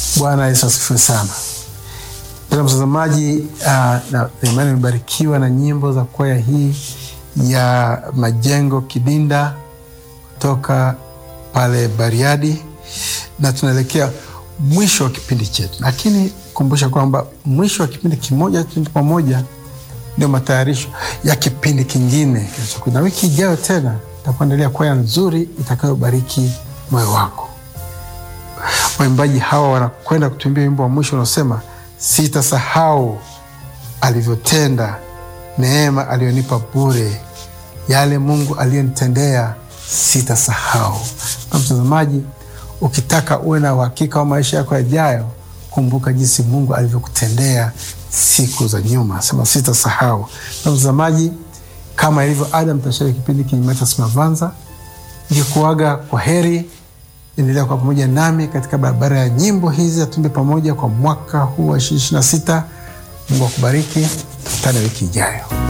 Bwana Yesu asifiwe sana. Mpendwa mtazamaji, uh, na imani imebarikiwa na nyimbo za kwaya hii ya Majengo Kidinda kutoka pale Bariadi, na tunaelekea mwisho wa kipindi chetu, lakini kumbusha kwamba mwisho wa kipindi kimoja tu pamoja ndio matayarisho ya kipindi kingine kinachokuja, na wiki ijayo tena takuandalia kwaya nzuri itakayobariki moyo wako. Waimbaji hawa wanakwenda kutuimbia wimbo wa mwisho unaosema sitasahau alivyotenda, neema aliyonipa bure, yale Mungu aliyonitendea sitasahau. Na mtazamaji, ukitaka uwe na uhakika wa maisha yako yajayo, kumbuka jinsi Mungu alivyokutendea siku za nyuma, sema sitasahau. Na mtazamaji, kama ilivyo ada, mtashiriki kipindi Kinyumatas Mavanza nikikuaga kwa heri. Endelea kwa pamoja nami katika barabara ya nyimbo hizi, atumbe pamoja kwa mwaka huu wa 2026. Mungu akubariki, tukutane wiki ijayo.